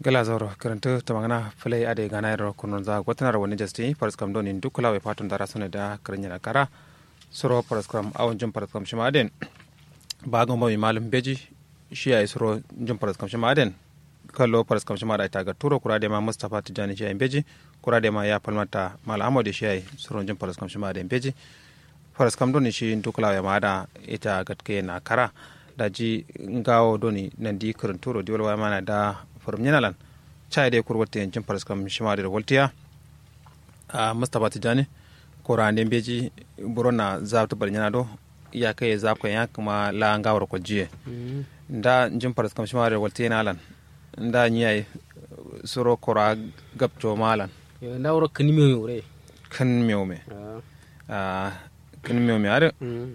gala zoro karanta ta magana filai ade gana yaro kunun za gwatanar wani jasti faris kam doni duk kula wai fatun dara sune da karanya da kara suro faris kam awon jin faris kam shi maden ba ga mai malum beji shi ya yi suro jin faris kam shi maden kallo faris kam shi ma da ita ga turo kura da ma mustapha tijani shi ya yi beji kura da ma ya falmata mal amadu shi ya yi suro jin faris kam shi maden beji faris kam doni shi duk kula wai ma da ita gatke na kara da ji ngawo doni nan di kirin turo di wala mana da forum nyanalan chai de kur wolte jim paras kam shima de woltiya a mustapha tijani ko rande beji burona zabta bar nyana do ya kai zab kan ya kuma la ngawar ko jiye nda jim paras kam shima de wolte nalan nda nyai suro kora gabto malan nda wuro kan mi yore kan miome a kan miome are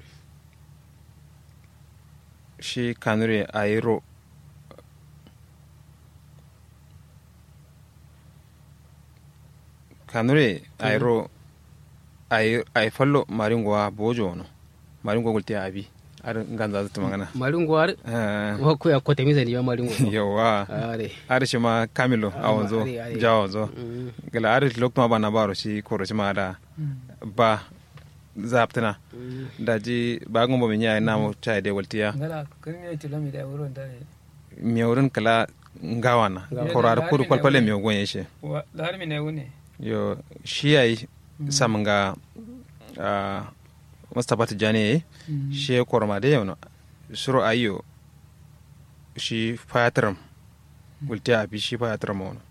shi kanure a yi ro kanure a yi ro a yi fallo maringowa bojo no maringo gulte abi ar ganza zata magana maringo har wa ko ya kota misa ne ya maringo yawa are ar shi ma kamilo a wanzo jawo wanzo gala ar lokuma ba na baro shi koro shi ma da ba zaptina da ji bagun bo min yayi namu chai de waltiya ngala kun ne tilo mi da wuron da mi wurin kala ngawana korar kudu kwalkwale mi gonye shi wa lar mi ne wune yo shi yayi samanga a mustapha tijani shi korma de yono suro ayo shi fayatram waltiya abi shi fayatram wono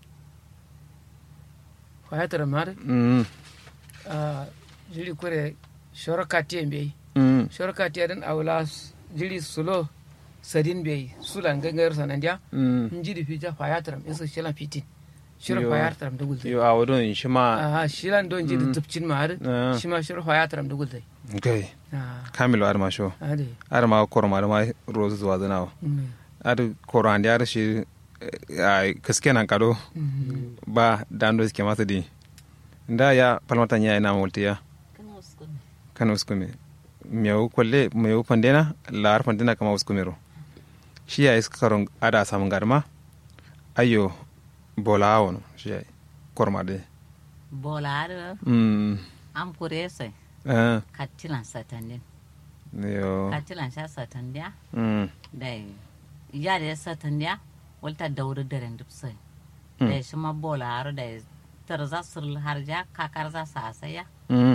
fayatar mar mm a jiri kure shorokati en ɓeyi mm shorokati aɗen awla jiri sulo sadin ɓeyi sulan gangar sanandiya mm jiɗi fija fayataram eso shilan fitin shiro Yo. fayataram da gulzai yo awodon shi ma aha shilan don jiɗi tupcin ma har Ah. shima shiro fayataram da gulzai gai kamilo ar ma sho ade ar ma korma ar ma rozu zuwa zanawa ar koro andi ar shi a kaske nan kado ba dando suke masa di nda ya palmata nya ina multi ya kana uskume meu kolle meu pandena lar pandena kama uskumero shi ya iska karon ada samun garma ayo bola awon shi ya korma de bolaare mm am kurese eh kattilan satandin yo kattilan sha satandiya mm da yare satandiya walta dauri daren dupsai Mm. da shi ma bolaare da tarza sul harja kakar za sa saya mm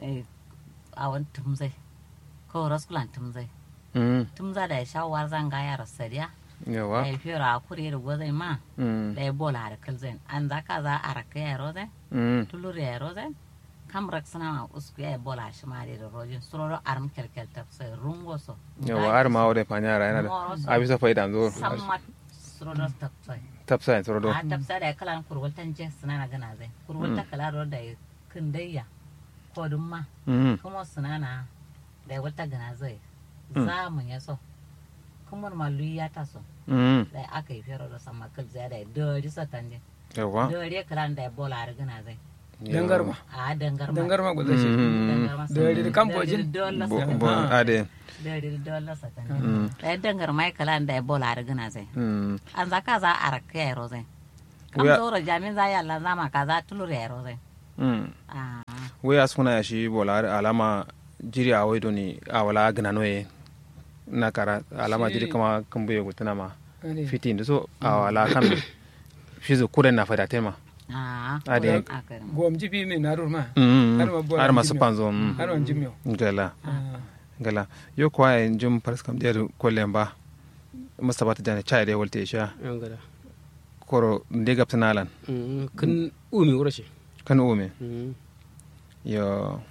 a wani tumzai ko raskulan tumzai mm tumza da sha war zanga ya rasariya da yawa ya fira a kuri da gwazai ma mm da ya bolaare kalzai an za ka za a raka ya rozai mm tulur ya rozai kam rak sana ma usku ya bola shi ma da rojin suroro arm kelkel ta sai rungo so yawa ar ma wode panyara yana da abisa faida zo samma suroro ta sai tapsa en sorodo a tafsa da kalan kurwaltan je suna na gana zai kurwalta kala ro da kindayya ko dun ma mm kuma suna na da wata gana zai za mu ya so kuma malu ya ta so mm da aka yi fero da sama kal zai da dori satan je yawa dori kalan da bola ar gana zai dangarma a dangar ma dangarma gulzai shi dangar ma Dori da kambojin? dole bo satan bo ade dori dole satan da dangar mai kalan da bola ar gana zai mm an za ka za a raka yaro zai kam Wuya- zoro jamin za ya lan zama ka za tulur yaro zai mm Ah, we asuna ya shi bola alama jiri a waido ni a wala gana noye na kara alama Shi- jiri kama kambuye gutuna ma ade fiti ndu so a wala kan fizo kuren na fada tema ah, Ade. aka yi. gom jibi mi narur ma mm Har ma bola har ma jimyo. supanzo mm har on jimyo gala Ah. gala yo kwa en jum paras kam der kollen ba mustapha ta jani chai de wolte sha an gada koro de gaptanalan kan umi wuro shi kan ume yo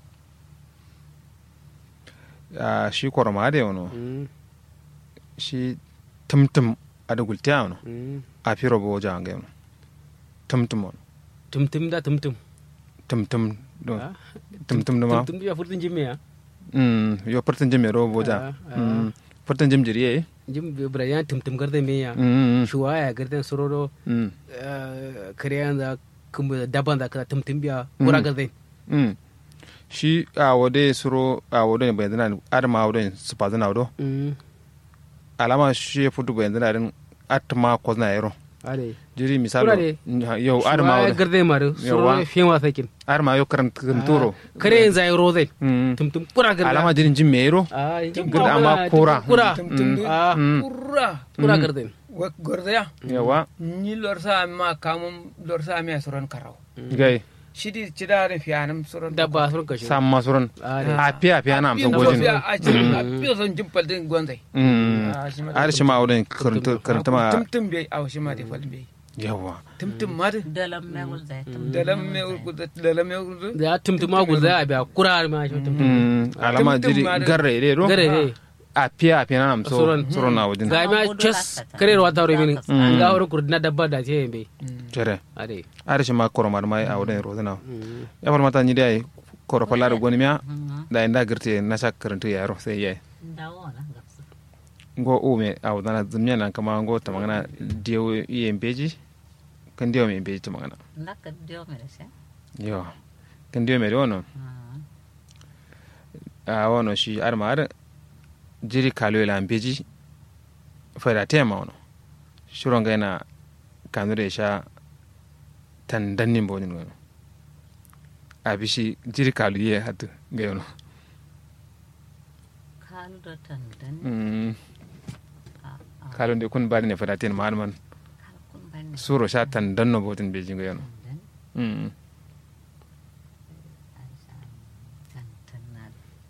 a shi koro ma de wono shi tumtum ada gulte wono a firo bo jange wono tumtum wono tumtum da tumtum tumtum do Ah, tumtum do ma tumtum ya furtun jimme ya mm yo pertin jim ro bo ja Ah, ah. mm pertin jim jiri e jim brayan tumtum garde me ya mm shuwa ya garde sororo mm kariyan da kuma daban da ka tumtum biya kura garde mm shi a wode suro a wode ne bayan zana adama wode su pa zana wado alama shi ya fudu bayan zana din atma ko zana yaro ade jiri misalo Kurare. yau arma ma wala garde maru Yawa. suro fiwa sakin arma yo karan turo kare yin zai roze Mm. tum tum pura garde alama jirin jin mero ai Garde amma kora. kura tumtum ah kurra kura garde wa gordaya yawa ni lorsa ma kamum lorsa mi soron karaw gai shidi cidare fiyanam soron dabba sun kashe samma suron ade a fiya fiya na amsa Piyo gojin fiya a cikin a piyo son jimpal din gonzai Mm. Ah, shi ma har shi ma wurin karanta karanta ma tumtum bai a shi ma da fal bai yawa tumtum ma da dalam megul zai tum dalam me urgudu dalam me urgudu da tum tum agul zai abiya kura ma shi tum tum Mm. alama Tum-tum jiri ma da- garre ide ro gare ne a fiya fiya na amsa Suron. suron na wajen ga ma chess kare ro ta min ga horo kurdina dabba da ce be jere ade har shi ma koromar mai a wurin rozana ya far mata ni dai koro falar goni miya da inda girte na sha karanta yaro sai yayi dawo na gafsu ngo ume a wadana zumya nan kama ngo ta magana diyo iye mbeji kan diyo me mbeji ta magana ndaka dio mere se yo kan diyo me wono a wono shi ar ma ar jiri kalo ila mbeji fara tema wono shuro nga yana kanure sha tandannin bonin wono a bishi jiri kalo ye hatu ga yono kalu do tandan Mm, kalo de kun bari ne fara tema man man kal kun ban suro sha tandanno botin beji ga yono dan Mm. tantan na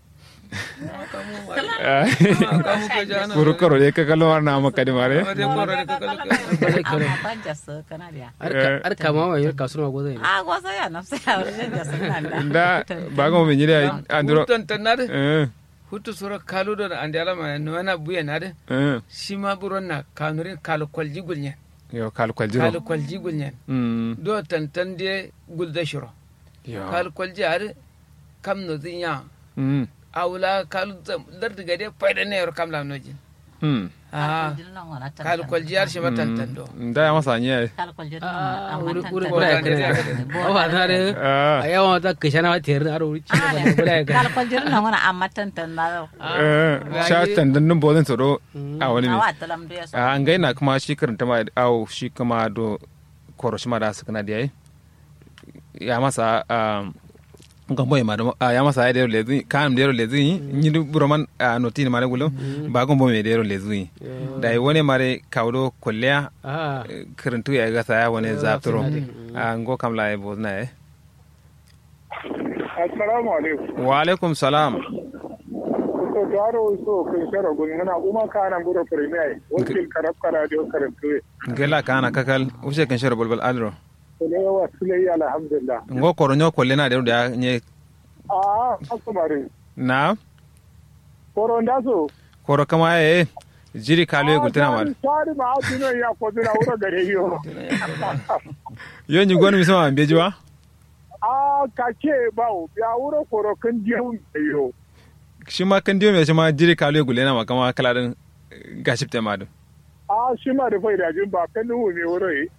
kamu ke jana kuru karo de ka kallo war na maka de mare ade koro de kakalo amma ban jasa kana dia ar kama wa yar kasuma go zai a gosa ya na sai a wurin jasa nan nda bago me nyire andro hutan tanade eh hutu sura kalu do ande alama no wana buya nade eh shima buron na kanurin kalu kwalji gulnyen yo kal kwal jiro kalu kwalji gulnyen mm do tantan de gulda shiro yo kalu kwalji are kam no zinya mm awla kalu lardi gade fayda ne yor kam la nojin mm ah kalu kwalji ar shima tantan do nda ya masa nye kal ko jira ah amma uri uri tantan bura ya Tantan kare de- o ba na de ah a yawa ta kishana wa tiyar aro uri ci ba bura ya kal kare ko jira nan wani amma tantan na eh sha tandan nun bodin tsoro a wani ne awa talam do ya so a an gaina kuma shi karanta ma au shi kuma do koro shi ma da suka na da yayi ya masa um gambo ma da ya masa ya dero lezi kan dero lezi ni du buroman a noti ni mare gulo ba gambo me dero lezi da yi wani mare kawdo kolleya ah karantu ya ga saya wani zafturo a ngo kam la e bozna e assalamu alaikum wa alaikum salam so taro so kun shara gun muna kuma kana buro premier wakil karab kara dio karantu ngela kana kakal use kan shoro bolbol alro ne wa sulai alhamdulillah ngo koro nyo kolle na dero da nye a akumare na koron da so koro kama e jiri kalu e gultana mar sari ma atino ya ko dina wura gare yo yo ni gonu mi sama beji wa a kake bawo ya wura koro kan dio yo shi ma kan diyo me shi ma jiri kalu e gulena ma kama kala din gashipte ma dun a shi ma da faida jin ba kan nuhu ne wura yi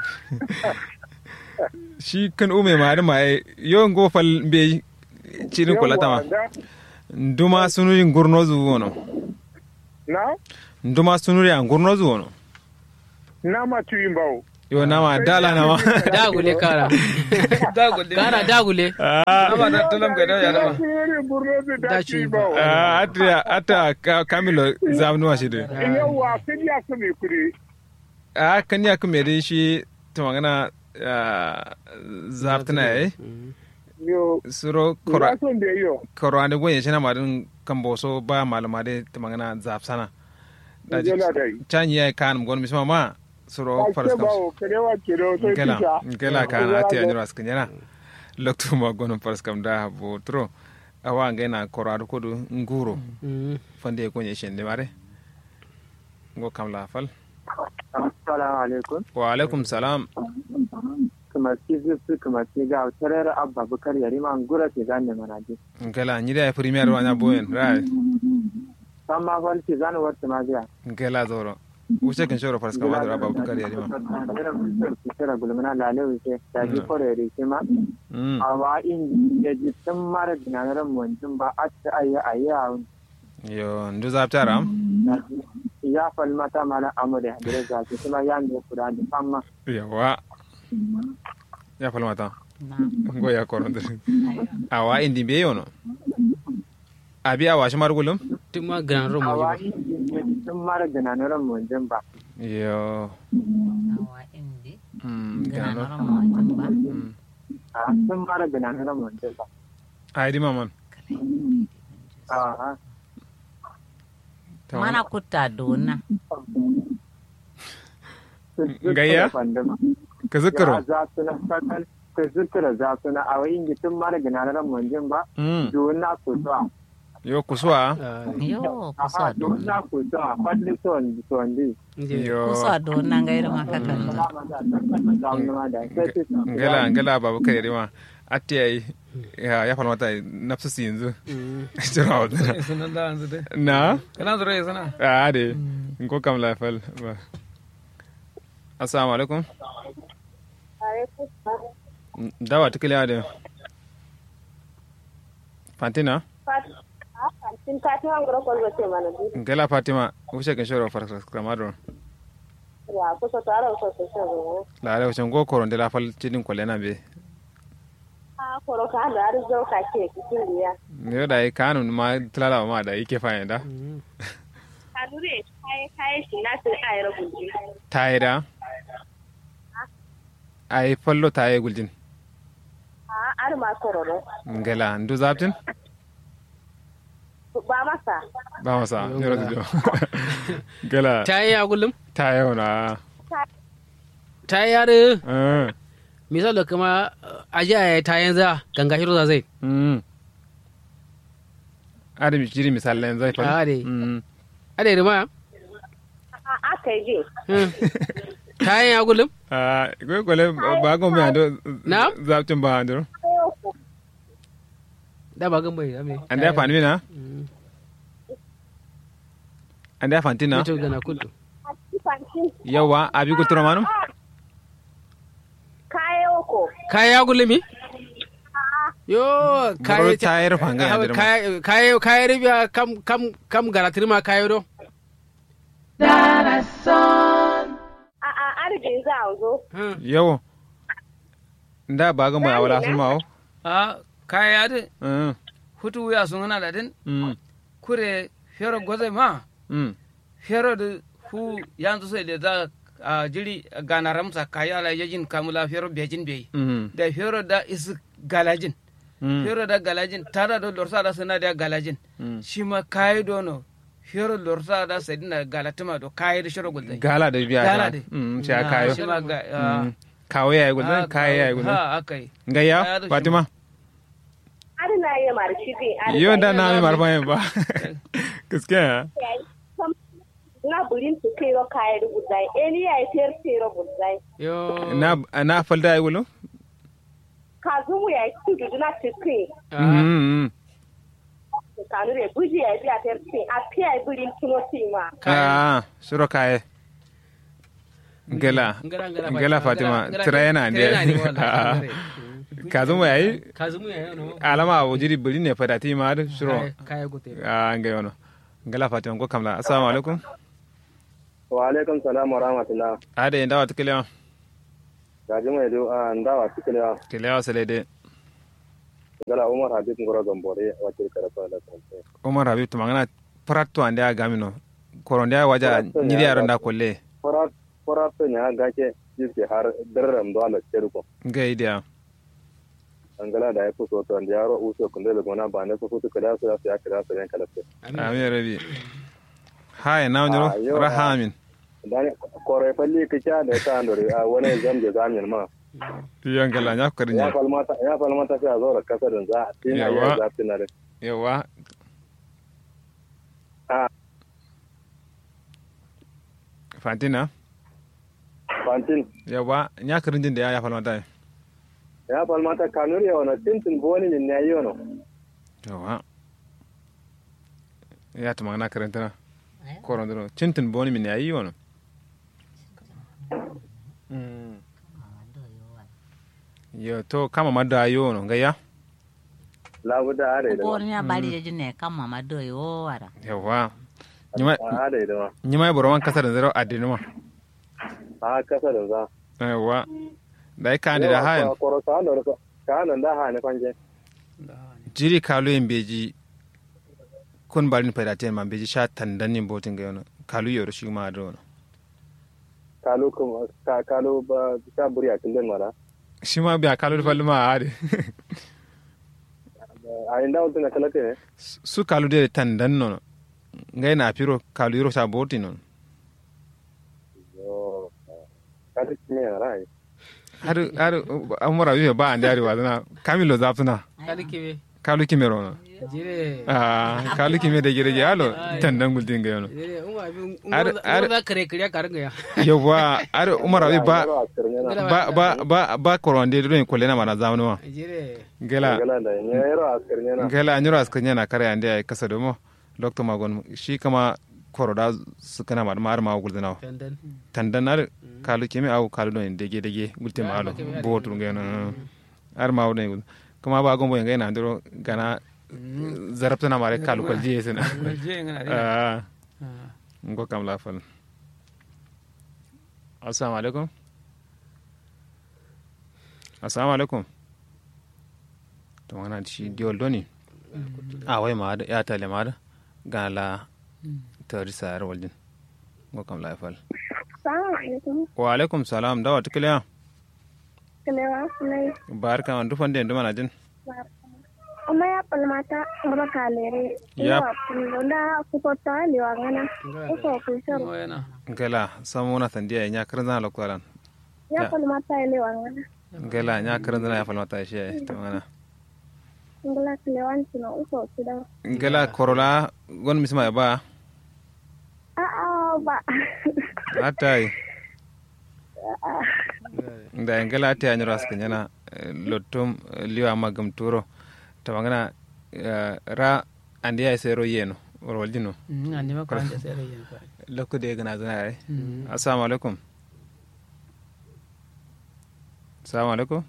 shi kan ume ma da ma e yo ngo fal be cirin kulata ma nduma sunuri ngurno zu wono na nduma sunuri an ngurno zu wono na ma tuyin bawo yo na ma dala na ma dagule kara dagul kara dagule ah ama da talam gade ya dama Sirri burno da Da da ci ci ba. bawo ah, ata ata ka- kamilo zamnu wa shi de yawa kan ya kame kudi a kan ya kuma dai shi ta magana zaftana eh yo suro kora ya son da yo koro ande gonye shi na madin kan boso ba malama dai ta magana zaftana da ji Ngela dai. can yi kan gon misma ma suro faras Ake kam bawo karewa kiro sai ngela tisha. ngela kan ati anjiro askanyana loktu ma gon faras kam da bo tro awa ngena koro adu kodu nguro fande gonye shi ne mare ngo kam la fal Assalamu alaikum. wa alaikum salam Kuma ki zuzu kuma ki ga tarar abba bukar yari man gura ke gane manaje. ngela nyida ya premier wa nya boyen right San ma fal ki gane wata ma biya. ngela zoro wuce kan shoro faras kam wadra babu kar yari ma Kira gulmana lale wuce da ji kore yari ke ma. mm Awa in ya ji tun mara dinaran mutum ba a ta ayi ayi a wun. yo ndu zaptara ya fal mata mana amure dire za ki kuma ya ne kuda da famma yawa ya falmata na ngo ya koronde ayo awa indi be yono abi awa shi margulum tun ma ganan ron waje ba awai sun mara gananuran mun jin ba yo awa indi mm gana gano nora mo jamba mm a sun mara gananuran mun jin ba ai di maman a Tamam. mana kutta dona Gayya? ka zikiro za su na fakan ka zikira za su na awai ingi sun mara gananuran mun jin ba mm dona ku to yo kuswa Ah, yo aha kusa dona dona ku to fadli son son di inje yo kusa dona ngairu makakanta ngala ngala babu kare rima atti ai ya ya falmata nafsu si yanzu Mm. jira wa sunan da yanzu dai na kana zura ya sana a de ko kam la fal ba assalamu alaikum dawa tikile ade fantina Sin kati hangro kon gote mana di ngala fatima ushe kan shoro far kamado ya ko so tara so so so la ala ushe go koron de la fal cidin ko lena be ha koro ka da ar zo ka ke kitin diya ne da ai kanun ma tlala ma da yake fa da Mm. kadure kai kai shi na sai ai rubuci tayida ai fallo taye guljin ha ar ma kororo ngala ndu zaptin ba masa ba masa yoro do ngala ta yi ya gullum taye ona ta yi yare eh misal da kuma aji a ta yanzu ganga shiro za zai mm ade mi jiri misalan zai fa Ah, de. mm ade da ma a aka je Mm. ta yi ya gullum ah ko ko le ba go mi ando Na? zaptin ba ando da ba gan bai ame ande ya fani na Mm. ande ya fantina Mito gana kudu fantin yawa abi ko turo manu kayo ko kaya ya gullumi yo Boro kaya tayar fanga ya dirma. kaya kaya kaya ribiya kam kam kam garatir ma kayo do a a arjin za a zo Hmm. yawo nda ba ga mai awala sun mawo a kaya de mm hutu ya sun hana da din mm kure fero goze ma mm fero da hu yanzu sai da za a jiri gana ramsa kaya la yajin kamula fero bejin bai mm da fero da is galajin mm fero da galajin tara da lorsa da suna da galajin Mm. shi ma kayi dono fero lorsa da sai dina galatima do kayi da shiro gulzai gala da biya Gala ta de. mm sai a Ah, kayo shi ma ga ah, Mm. kawo ya yi gudun ah, kayo ya yi gudun ha akai Kaya gayya da shi fatima ar na yi marshi bi ar yau da na mi marfa yin ba gaskiya na burin su kai ro kai rubutai eni ya ter tero butai yo na na falda ya gulu ka zumu ya tudu na tikin Ah, mm kanu re buji ya biya ter tin a piya burin tuno tima ah suro kaye gala ngara ngara gala fatima tira yana tira yana ne ne wallahi ka zama yayi kazumu ya no alama a wajiri biri ne fada ti ma da suro Kaya- kaya gote a ngai wono gala fatima ko kamla assalamu alaikum wa alaikum salam wa rahmatullah ade ndawa tikelewa gaji mai do a ndawa tikelewa kelewa selede gala umar habib ngoro gambore wakil karafa da kanse umar habib tumangana pratto ande a gamino koronde a waja Pratto nyidi ya aro ga- nda kolle fara fara to nya gake jiske har darram do ala ceruko ngai dia angala da ya fuso to anda yaro uso kunde le gona ba ne ko fuso kada su ya kira su yan kala se amin rabi hai na Ah, yo, wonjoro rahamin dan kore falli kicha da ta andore a wani zamje zamin ma yongala nya ko ya kadinya falmata ya falmata sai a zo da kasarin za a tina Yawa. ya zafi na da yawa Ah. fantina fantin yawa nya karinjin da ya ya falmata ya falmata kanuri ya wana tintin boni min ne yi wano yawa ya tumangana karantana korondoro cintin boni min yayi wono yo to kama madda yono ngaya labuda are da Bor nya bari je ne kam mama do yo wara. yawa nyima a da idama nyima boro man kasar zero adinuma a kasa da za aiwa da ai kandi da hayan koro ka nan ka nan da ha ne kwanje jiri kalu yin beji kun barin faydaten man beji sha tandan yin botin ga yana kalu yoro shi ma da wani kalu kuma ka kalu ba ta buri a tilden mara shi ma biya kalu falli ma a ade a inda wutun na kalate ne su kalu de tandan nono ngai na piro kalu yoro sha botin nono yo ka ta kimi na rai har har amura yi ba an dari wazana kamilo zaftuna kali kebe kalu kimero no jire ah kalu kime da gire yalo tandan gultin ga yana jire umma abin Ar- ar- umma za kare kare ka ringa ya yawa ar umar abi ba a kirnya na ba ba ba ba koronde do en kolena mana zamanu ma jire gela gala da ne yaro a kirnya na gela anyuro askanya na kare ande ay kasa do mo doctor magon shi kama koroda su kana ma mar ma gulzina dandan tandan ar kalu kime au kalu do en dege dege gulte ma alo botu ngena ar ma wona gul kama ba gombo ngai na ndoro gana zarabta na mare kalu kal jiye sena je ngana de ah ngo kam la fal assalamu alaikum assalamu alaikum to wana shi diol doni a wai ma da ya tale ma da ga la tari sayar waljin ngo kam la fal Salamu alaikum. wa alaikum salam dawa tikliya Kalewa sunai. barka an dufan den duma na jin Amma ya palmata ngaba kalere. Yap. Iwa kulonda kupota liwa ngana. Uko kushoro. mo yana gela samuna tandiya nya karan zana lokwalan Ya Ya. palmata liwa ngana. gela nya karan zana ya falmata shi ai to wana Ngala kalewan sino uko kuda. gela korola gon misma ya ba Ah ah ba. atai da ngala ta anyro askan yana lottum liwa magam turo to magana ra andi ay sero yeno roljino andi ma ko ande sere yen ko lokko de gana zana ay assalamu alaikum assalamu alaikum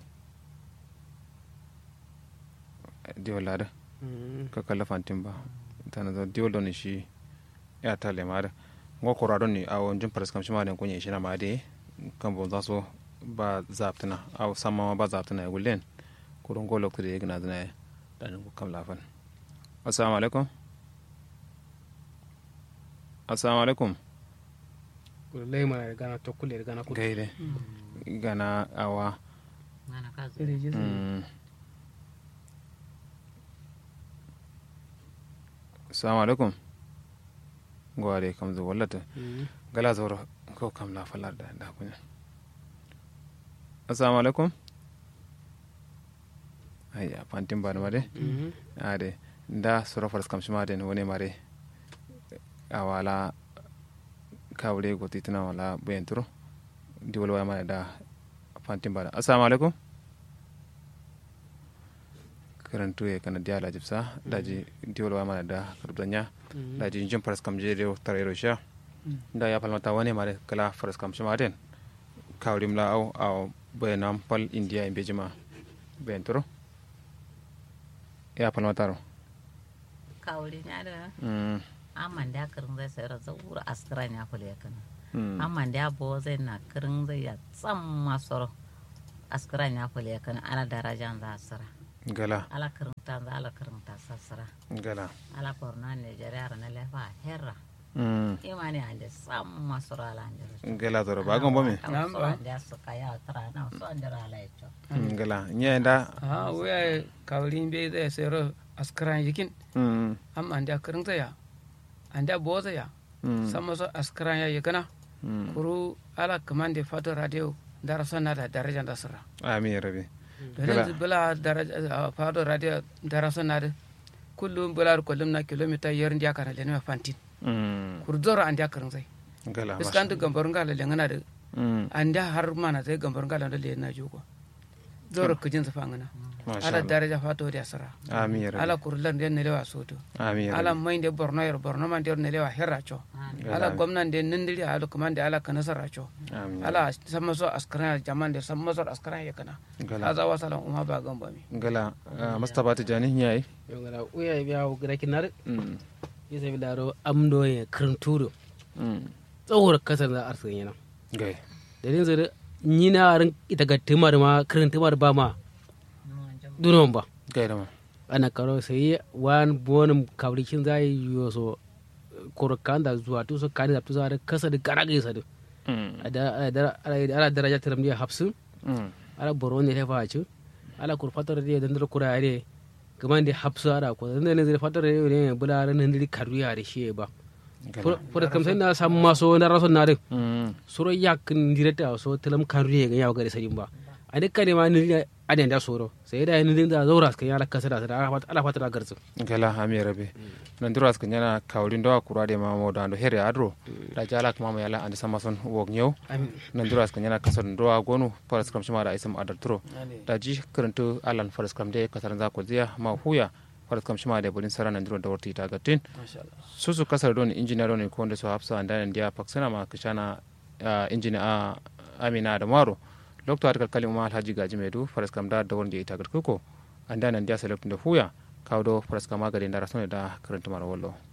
diwol lada ka kala fantin ba tana da diwol don shi ya ta le mara ngo ko radon ni awon jin paras kam shi ma den kunye shi na ma de kan bon zaso ba zaptana aw sama ba zaptana gulen kurun go lokko de gana zana ay dan ko kam lafan assalamu alaikum assalamu alaikum kullai mana gana to kulle gana kulle gaire gana awa Mana ka zo. sere je mm. assalamu alaikum gware kam zo wallata gala zoro ko kam la falar da da kunya assalamu alaikum ayya fantin ba mare ade da soro faras kam shima den woni mare awala kawre go titina wala bentro di wala wa mare da fantin ba assalamu alaikum karantu ye kana diala jibsa daji di wala wa mare da karbanya daji jin faras kam je rew tarero sha da ya falmata wani mare kala faras kam shima den kawrim la aw aw bayanam pal india in bejima bentro ya falmata ro Kawuri nya da mm amman da karin zai sayar da wura askiran ya kula kana. mm Amman da bo zai na karin zai ya tsam masoro. Askiran ya kula kana ala darajan za asira. gala Ala karin ta za ala karin ta sassara. gala Ala korna Nigeria na lefa herra. mm Imani ande sam masoro ala ande. gala zoro ba gon bomi Am so ande su kaya tara na so ande ala echo. Mm, gala nyenda ha waya kawrin be zai sero askran yikin mm am ande akarin zaya ande boza ya mm sama so askran ya yikana mm kuru ala kamande fato radio dara sonna da daraja da sara ami rabi don bula daraja fato radio dara sonna da kullum bula kullum na kilomita yar ndiya kana le ne fantin mm kur zoro ande akarin zai gala iskan da gambar ngala le ngana da mm ande har mana zai gambar ngala da le na jogo zoro kujin sa fangana masha ala Allah daraja fato da sara ami rabi ala kurlan den ne lewa soto ami ala rabi mai de borno yer borno man der ne lewa herracho ala gwamnan de nindiri ala kuma de ala kana saracho ami ala sama so askara jaman de sama so askara ya kana gala aza wasala umma ba gamba mi gala ah, mustapha tijani nyai yau ngala uya biya gida kinar mm ya sai bilaro amdo ya krinturo mm tsawar kasar da arsa yana gai da din zai ni na ran ita ga timar ma krintimar ba ma dunon ba gai da ma ana karo sai wan bonum kabrikin zai yo so korokan da zuwa to so kani da to za kasa da garage sa da mm ada ada ada daraja tiram dia hapsu mm ala boron ne fa ci ala kur fatar de dan kura ne kaman da hapsu ara ko dan ne zai fatar ne bula ran ne karu ya da shi ba gai for kam sai na sam maso na raso na de mm soro yak direta so telam karu ya ga ya ga sai ba a dukkan ne ma ni aden da soro sai da ni da zaura kan ya la kasara da ala fatar garzu gala hami rabe nan duras kan yana kawrin dawa kura de mamo da ando here adro da jala kuma mama yala andi samason wog nyew nan duras kan yana kasar dawa gonu faras kam shima da isam adar turo da ji karanto alan faras kam de kasar za ko ziya ma huya faras kam shima da bulin sara nan duro da warti ta gatin susu kasar don injiniya don ko da so hafsa anda nan dia paksana ma kishana injiniya amina da maro lokto atakal kalim ma alhaji gaji medu faras kam da da wonde ita garkuko anda nan dia select da huya kawdo faras kam magade da rasone da karanta mara wallo